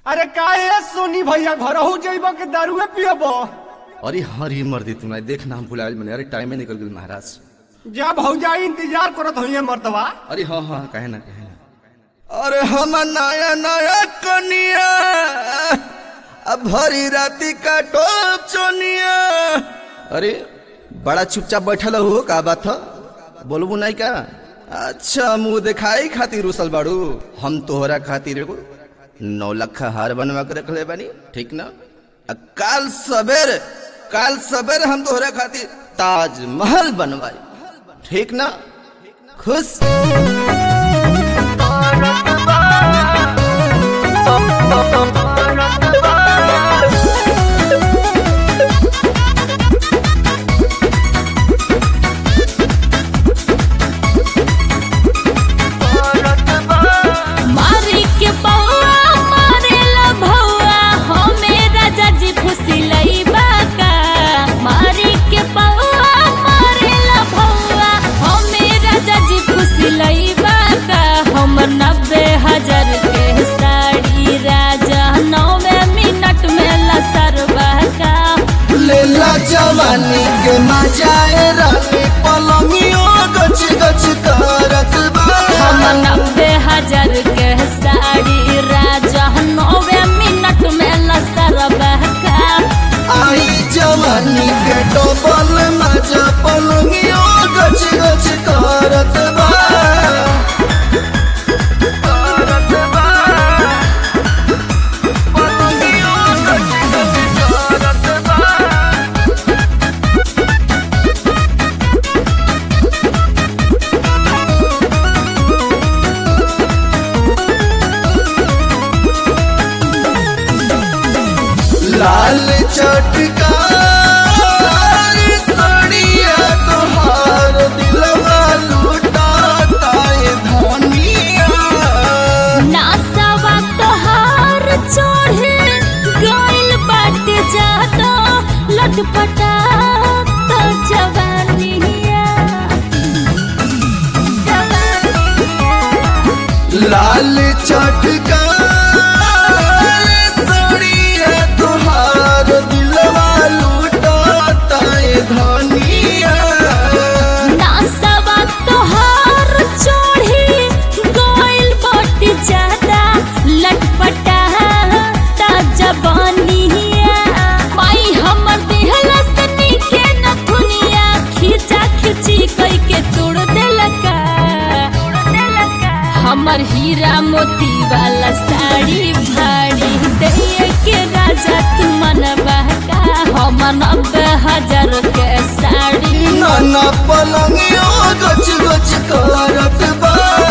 अरे काहे सोनी भैया घर हो जइब के दारुए पियब अरे हरी मर्दी तुम्हारे देख ना हम भुलायल मैंने अरे टाइम में निकल गई महाराज जा भौजा इंतजार करत होइए मर्दवा अरे हाँ हाँ कहे ना कहे ना अरे हम नया नया कनिया अब भरी राती का टोप चोनिया अरे बड़ा चुपचाप बैठल हो का बात था बोलबू नहीं का अच्छा मुंह दिखाई खातिर रुसल बाड़ू हम तोहरा खातिर एगो नौ लखा हार बनवा के रखले बानी ठीक ना आ काल सवेर काल सवेर हम तोहरा खातिर ताजमहल बनवाई ठीक ना खुश मारी के बउआ मारेला भौआ हमें राजा जी फुसिलई बाका मारी के बउआ मारेला भौआ हमें राजा जी फुसिलई बाका हमर नब्बे हजार के साड़ी राजा नौवे मिनट में लसरवा का लेला जवानी के मजाए रानी पलंगियो गच गच करत बा हमर नब्बे हजार के साड़ी राजा नौवे मिनट में लसरवा का आई जवानी के डबल मजा पलंगियो गच गच करत बा करत बा पलंगियो गच गच करत बा लाल चटकार सड़िया तोहार दिलवा लुटाता ये धनिया नासावा तोहार चढ़े गइल बाटे जाता लटपटा तो जवानिया जवानिया लाल चटकार सड़िया तोहार दिलवा लुटाता ये धनिया नासावा तोहार चढ़े गइल बाटे जाता लटपटा तो जवानिया माई हमर देहला सनी के नथुनिया खींचा खींची कई के तोड़ देलका हमर हीरा मोती वाला साड़ी भाड़ी दे के राजा तू मनवा का हम नब्बे हजार के साड़ी नाना पलंगियो गच गच करत बा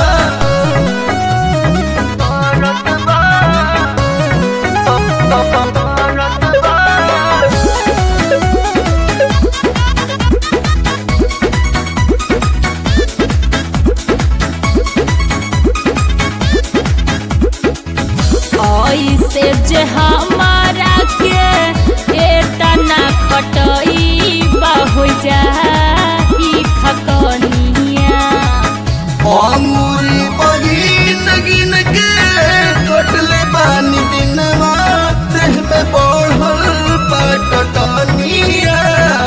ऐसे जे हमारा के एतना खटई हो जा ई खकनिया अमूरी बगिन गिन के कटले पानी दिनवा देह में बढ़ल पटटनिया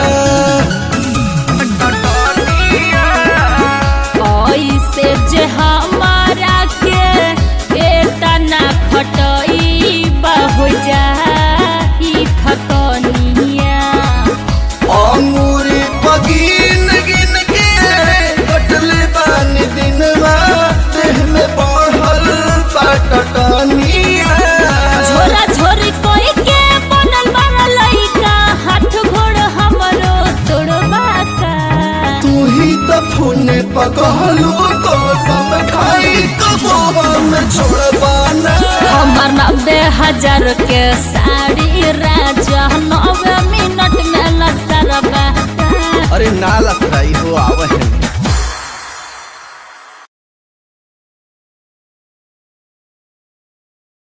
ऐसे जे हमारा के एतना खटई हो जा ई खकनिया अमूरी बगिन गिन के कटले पानी दिनवा देह में बढ़ल पटटनिया झोरा झोरी कोई के बनल बड़ा लइका हाथ घोड़ हमरो तोड़बा का तू ही तो फूने पकड़लू तो सब खाई कबो में छोड़बाना हमर नब्बे हजार के साड़ी राजा